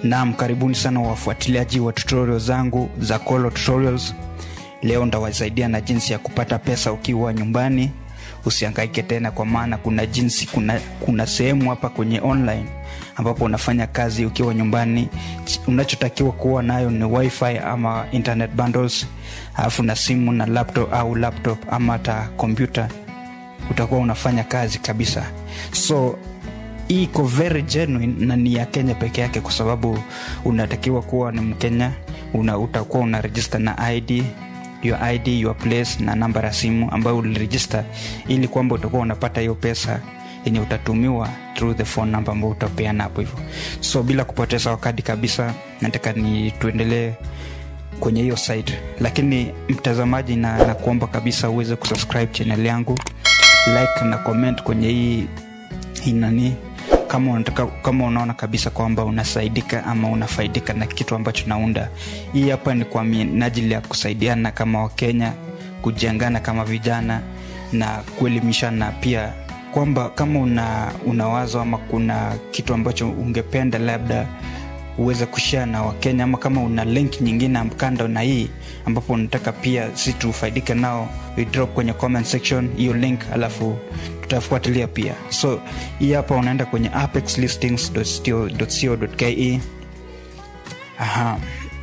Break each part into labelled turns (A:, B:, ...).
A: Naam, karibuni sana wafuatiliaji wa tutorial zangu za Kolo Tutorials. Leo ndawasaidia na jinsi ya kupata pesa ukiwa nyumbani. Usihangaike tena, kwa maana kuna jinsi, kuna, kuna sehemu hapa kwenye online ambapo unafanya kazi ukiwa nyumbani. Unachotakiwa kuwa nayo ni wifi ama internet bundles, alafu na simu na laptop au laptop ama hata kompyuta, utakuwa unafanya kazi kabisa. So hii iko very genuine na ni ya Kenya peke yake, kwa sababu unatakiwa kuwa ni Mkenya. Una, utakuwa una register na ID your ID, your place na namba ya simu ambayo uliregister, ili kwamba utakuwa unapata hiyo pesa yenye utatumiwa through the phone number ambayo utapeana hapo hivyo. So bila kupoteza wakati kabisa, nataka ni tuendelee kwenye hiyo site, lakini mtazamaji, na nakuomba kabisa uweze kusubscribe channel yangu, like na comment kwenye hii hii nani kama unataka, kama unaona kabisa kwamba unasaidika ama unafaidika na kitu ambacho naunda. Hii hapa ni kwa minajili ya kusaidiana kama Wakenya, kujengana kama vijana na kuelimishana pia, kwamba kama una, una wazo ama kuna kitu ambacho ungependa labda uweze kushare na Wakenya ama kama una link nyingine kando na hii ambapo unataka pia si tufaidike nao, we drop kwenye comment section hiyo link, alafu tutafuatilia pia. So hii hapa unaenda kwenye apexlistings.co.ke. Aha,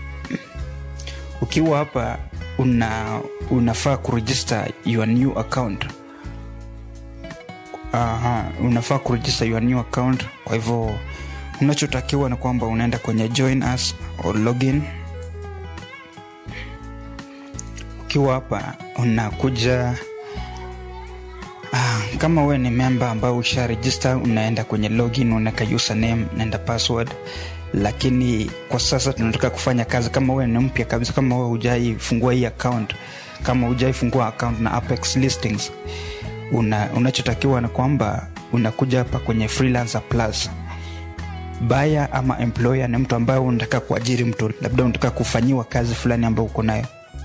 A: ukiwa hapa una unafaa kuregister your new account. Aha, unafaa kuregister your new account. Kwa hivyo unachotakiwa ni kwamba unaenda kwenye join us or login. Ukiwa hapa unakuja ah, kama we ni memba ambao usha register, unaenda kwenye login, unaweka username naenda password. Lakini kwa sasa tunataka kufanya kazi, kama we ni mpya kabisa, kama we hujaifungua hii account, kama hujaifungua account na Apex Listings, una, unachotakiwa ni kwamba unakuja hapa kwenye freelancer plus Buyer ama employer ni mtu ambaye unataka kuajiri mtu, labda unataka kufanyiwa kazi fulani ambayo uko nayo,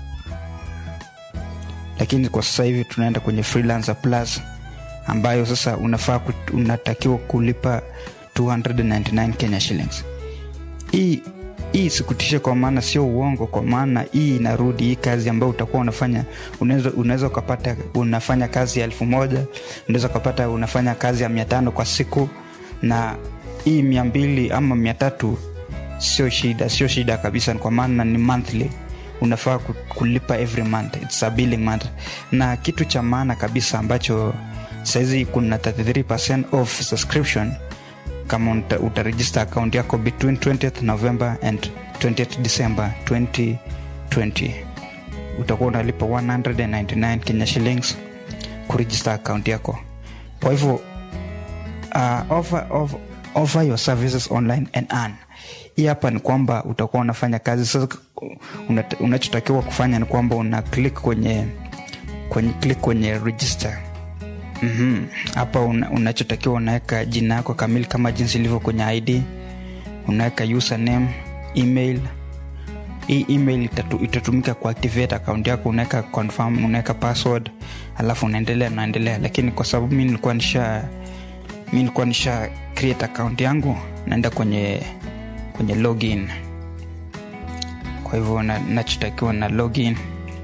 A: lakini kwa sasa hivi tunaenda kwenye freelancer plus, ambayo sasa unafaa unatakiwa kulipa 299 Kenya shillings. Hii hii sikutishe, kwa maana sio uongo, kwa maana hii inarudi. Hii kazi ambayo utakuwa unafanya, unaweza unaweza ukapata unafanya kazi ya elfu moja unaweza ukapata unafanya kazi ya mia tano kwa siku na hii mia mbili ama mia tatu sio shida, sio shida kabisa, kwa maana ni monthly, unafaa kulipa every month, it's a billing month. Na kitu cha maana kabisa ambacho sahizi kuna 33% off subscription kama utaregister account yako between 20th November and 20th December 2020 utakuwa unalipa 199 Kenya shillings kuregister account yako. Kwa hivyo uh, offer, offer, offer your services online and earn. Hii hapa ni kwamba utakuwa unafanya kazi sasa. Unachotakiwa kufanya ni kwamba una click kwenye kwenye click kwenye register hapa. mm -hmm. Unachotakiwa unaweka jina yako kamili kama jinsi ilivyo kwenye ID, unaweka username, email. Hii email itatu, itatumika kuactivate account yako, unaweka confirm, unaweka password, alafu unaendelea unaendelea. Lakini kwa sababu mi nilikuwa nisha mi nilikuwa nisha create account yangu, naenda kwenye kwenye login. Kwa hivyo nachotakiwa na login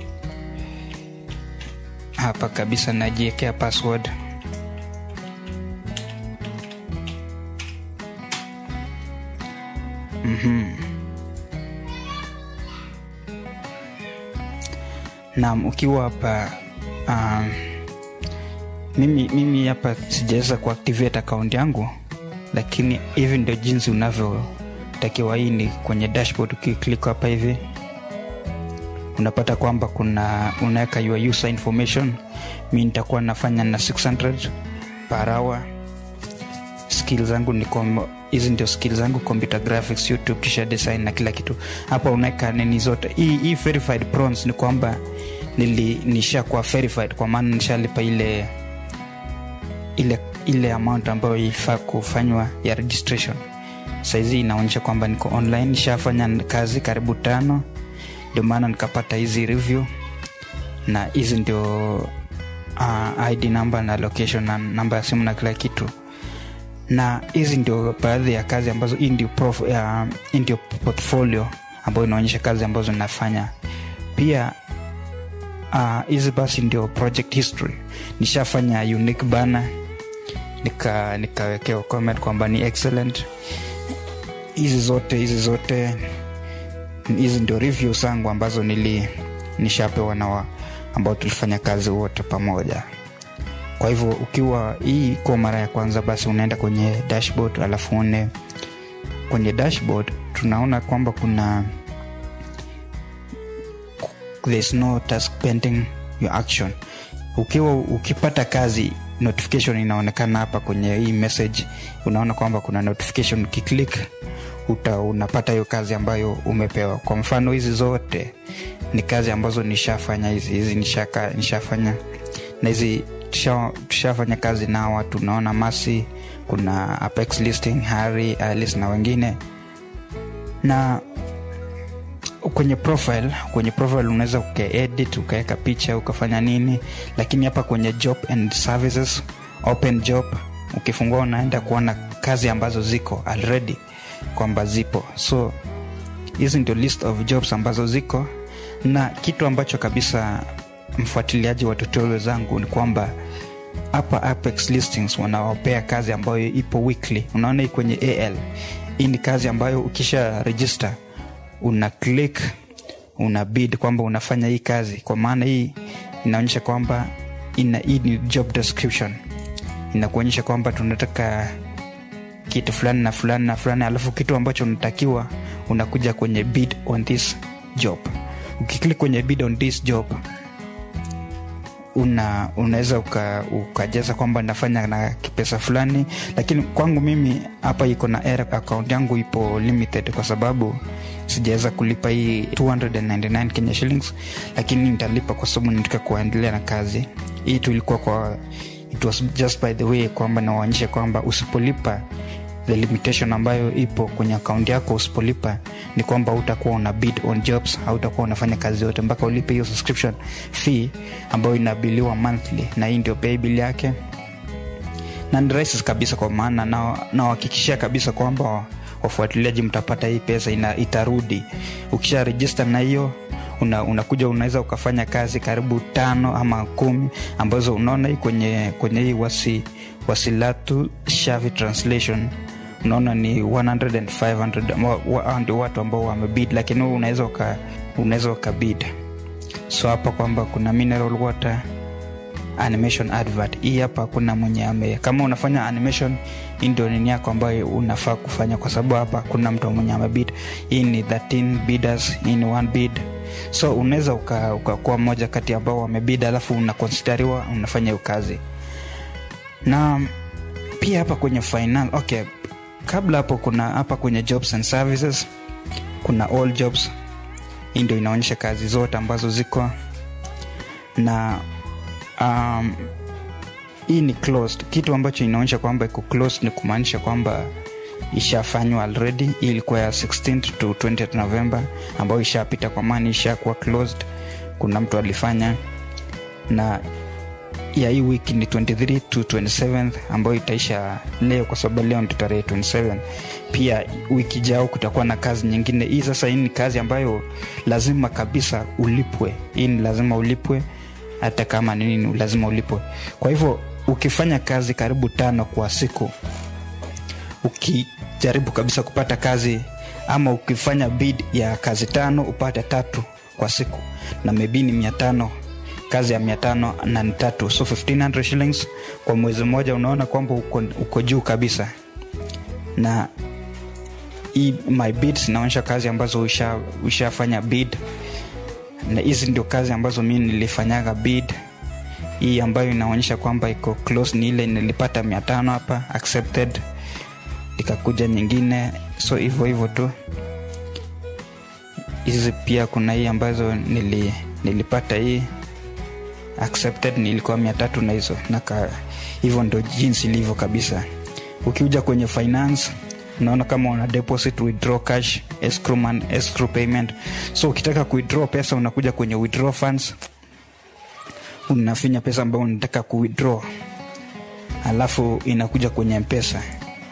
A: hapa kabisa, najiwekea password mm -hmm. Naam, ukiwa hapa um, mimi mimi hapa sijaweza kuactivate account yangu, lakini hivi ndio jinsi unavyotakiwa. Hii ni kwenye dashboard, ukiklik hapa hivi unapata kwamba kuna unaweka your user information. Mi nitakuwa nafanya na 600 per hour. Skill zangu ni hizi ndio skill zangu, computer graphics, YouTube, t-shirt design na kila kitu. Hapa unaweka nini zote. Hii hii verified prawns ni kwamba nili nishakuwa verified, kwa maana nishalipa ile ile ile amount ambayo ilifaa kufanywa ya registration. Saizi inaonyesha kwamba niko online, nishafanya kazi karibu tano, ndio maana nikapata hizi review, na hizi ndio uh, ID number na location na namba ya simu na kila kitu. na hizi ndio baadhi ya kazi ambazo hii ndio, prof, uh, hii ndio portfolio ambayo inaonyesha kazi ambazo ninafanya pia hizi uh, basi ndio project history nishafanya unique bana nika nikawekewa comment kwamba ni excellent hizi zote hizi zote hizi ndio review zangu ambazo nili nishapewa na wa, ambao tulifanya kazi wote pamoja kwa hivyo ukiwa hii kwa mara ya kwanza basi unaenda kwenye dashboard alafu une kwenye dashboard tunaona kwamba kuna there's no task pending your action ukiwa ukipata kazi notification inaonekana hapa kwenye hii message unaona kwamba kuna notification ukiklik uta unapata hiyo kazi ambayo umepewa kwa mfano hizi zote ni kazi ambazo nishafanya hizi hizi nishaka, nishafanya na hizi tushafanya kazi na watu unaona masi kuna apex listing harry alice na wengine na kwenye profile kwenye profile unaweza ukaedit ukaweka picha ukafanya nini lakini hapa kwenye job and services open job ukifungua unaenda kuona kazi ambazo ziko already kwamba zipo so hizi ndio list of jobs ambazo ziko na kitu ambacho kabisa mfuatiliaji wa tutorial zangu ni kwamba hapa apex listings wanawapea kazi ambayo ipo weekly unaona hii kwenye al hii ni kazi ambayo ukisha register una click una bid kwamba unafanya hii kazi kwa maana hii inaonyesha kwamba ina hii ni job description inakuonyesha kwamba tunataka kitu fulani na fulani na fulani alafu kitu ambacho unatakiwa unakuja kwenye bid on this job ukiklik kwenye bid on this job una unaweza ukajaza uka kwamba nafanya na kipesa fulani lakini kwangu mimi hapa iko na error account yangu ipo limited kwa sababu sijaweza kulipa hii 299 kenya shillings lakini nitalipa kwa sababu nataka kuendelea na kazi hii tu ilikuwa kwa it was just by the way kwamba nawaonyesha kwamba usipolipa the limitation ambayo ipo kwenye akaunti yako usipolipa ni kwamba utakuwa una bid on jobs hautakuwa unafanya kazi yote mpaka ulipe hiyo subscription fee ambayo inabiliwa monthly na hii ndio pay bill yake na ni rahisi kabisa kwa maana nawahakikishia na kabisa kwamba wafuatiliaji mtapata hii pesa ina, itarudi ukisha register na hiyo una, unakuja unaweza ukafanya kazi karibu tano ama kumi ambazo unaona hii kwenye kwenye hii wasi wasilatu shavi translation unaona ni 100 and 500 ndio watu ambao wamebid lakini huu unaweza uka, unaweza ukabid so hapa kwamba kuna mineral water animation advert hii hapa kuna mwenye ame kama unafanya animation hii ndio nini yako ambayo unafaa kufanya kwa sababu hapa kuna mtu mwenye amebid hii ni 13 bidders hii ni one bid so unaweza ukakuwa uka mmoja kati ambao wamebid alafu unakonsideriwa unafanya hiyo kazi na pia hapa kwenye finance okay kabla hapo kuna hapa kwenye jobs and services kuna all jobs hii ndio inaonyesha kazi zote ambazo ziko na um, hii ni closed kitu ambacho inaonyesha kwamba iko closed ni kumaanisha kwamba ishafanywa already hii ilikuwa ya 16 to 20 november ambayo ishapita kwa maana ishakuwa closed kuna mtu alifanya na ya hii wiki ni 23 to 27 ambayo itaisha leo kwa sababu leo ndio tarehe 27 pia wiki jao kutakuwa na kazi nyingine hii sasa hii ni kazi ambayo lazima kabisa ulipwe hii ni lazima ulipwe hata kama nini lazima ulipwe kwa hivyo ukifanya kazi karibu tano kwa siku ukijaribu kabisa kupata kazi ama ukifanya bid ya kazi tano upate tatu kwa siku na maybe ni mia tano kazi ya mia tano na ni tatu so 1500 shillings kwa mwezi mmoja unaona kwamba uko, uko juu kabisa na hii my bids inaonyesha kazi ambazo ushafanya usha bid na hizi ndio kazi ambazo mi nilifanyaga bid hii ambayo inaonyesha kwamba iko close ni ile nilipata mia tano hapa accepted ikakuja nyingine so hivyo hivyo tu hizi pia kuna hii ambazo nili, nilipata hii accepted nilikuwa mia tatu na hizo na hivyo ndo jinsi ilivyo kabisa ukiuja kwenye finance unaona kama una deposit withdraw cash escrow, man, escrow payment so ukitaka kuwithdraw pesa unakuja kwenye withdraw funds unafinya pesa ambayo unataka kuwithdraw alafu inakuja kwenye mpesa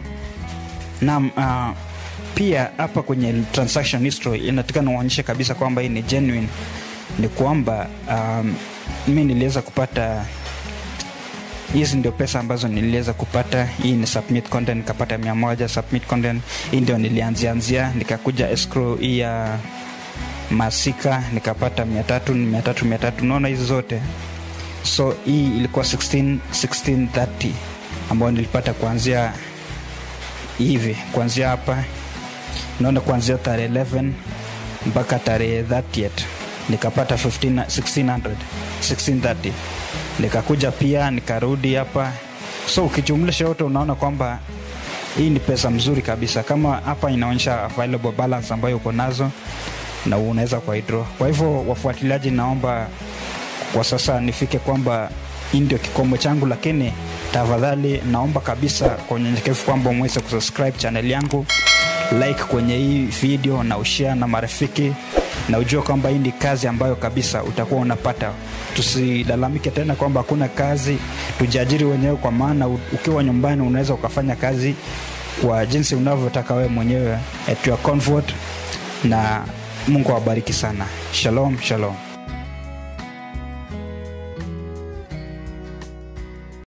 A: naam uh, pia hapa kwenye transaction history inataka niwaonyeshe kabisa kwamba hii ni genuine ni kwamba um, mi niliweza kupata hizi ndio pesa ambazo niliweza kupata hii ni submit content nikapata mia moja submit content hii ndio nilianzianzia nikakuja escrow hii ya masika nikapata mia tatu mia tatu mia tatu unaona hizi zote so hii ilikuwa 16, 1630 ambayo nilipata kuanzia hivi kuanzia hapa naona kuanzia tarehe 11 mpaka tarehe 30 nikapata 15, 1600 1630 nikakuja pia nikarudi hapa so ukijumlisha yote unaona kwamba hii ni pesa mzuri kabisa kama hapa inaonyesha available balance ambayo uko nazo na unaweza kwa draw kwa hivyo wafuatiliaji naomba kwa sasa nifike kwamba hii ndio kikomo changu lakini tafadhali naomba kabisa kwa unyenyekevu kwamba mweze kusubscribe channel yangu like kwenye hii video na ushare na marafiki na ujue kwamba hii ni kazi ambayo kabisa utakuwa unapata tusilalamike tena kwamba hakuna kazi tujiajiri wenyewe kwa maana u- ukiwa nyumbani unaweza ukafanya kazi kwa jinsi unavyotaka wewe mwenyewe at your comfort na mungu awabariki sana shalom shalom